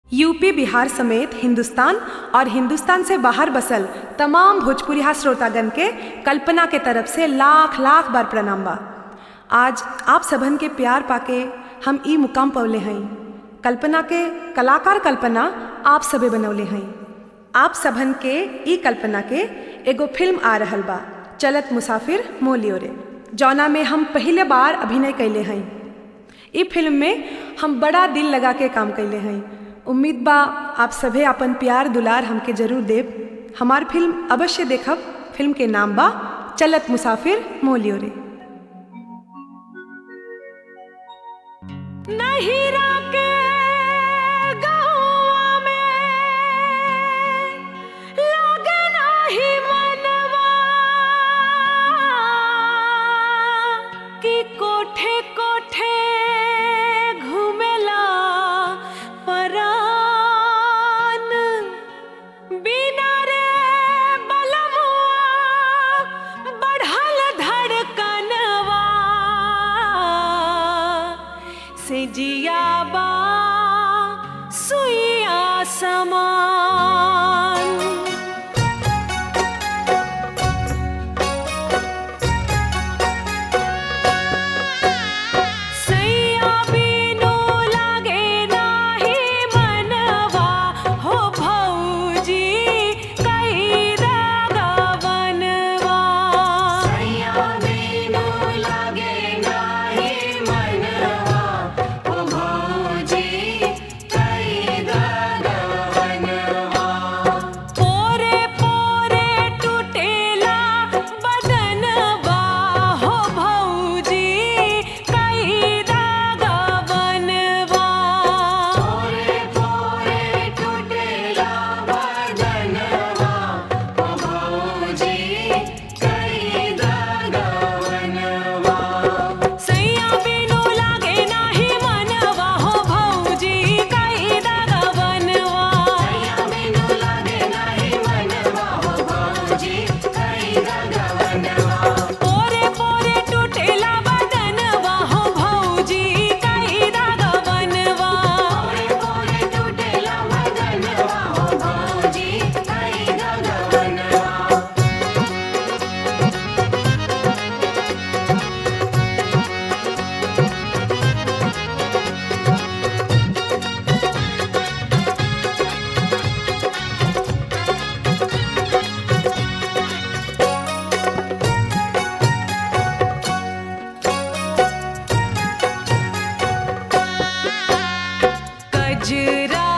UP Bihar समेत हिंदुस्तान और हिंदुस्तान से बाहर बसल तमाम भोजपुरिया श्रोतागण के कल्पना के तरफ से लाख लाख बार प्रणाम बा आज आप सबन के प्यार पाके हम ई मुकाम पवले हई कल्पना के कलाकार कल्पना आप सबे बनौले हई आप सबन के ई कल्पना के एगो फिल्म आ रहल बा चलत मुसाफिर मोलियो रे जौना में हम पहले बार अभिनय कैले हई ई फिल्म में हम बड़ा दिल लगा के काम कैले हई उम्मीद बा आप सभे अपन प्यार दुलार हमके जरूर देव हमार फिल्म अवश्य देखब फिल्म के नाम बा चलत मुसाफिर मोलियो रे नहिरा के गहुआ में लागे नाही मनवा कि कोठे कोठे घुमेला परान बिना रे बलमुआ बढ़ल धड़कनवा से जियाबा सुइया समान सैया बिनु लागे नाही मनवा हो भौजी कई रागवनवा पोरे पोरे टूटेला बदनवा हो भौजी कई रागवनवा सैया बिनु लागे नाही मनवा हो भौजी कई रागवनवा पोरे पोरे टूटेला बदनवा हो भौजी कई रागवनवा कजरा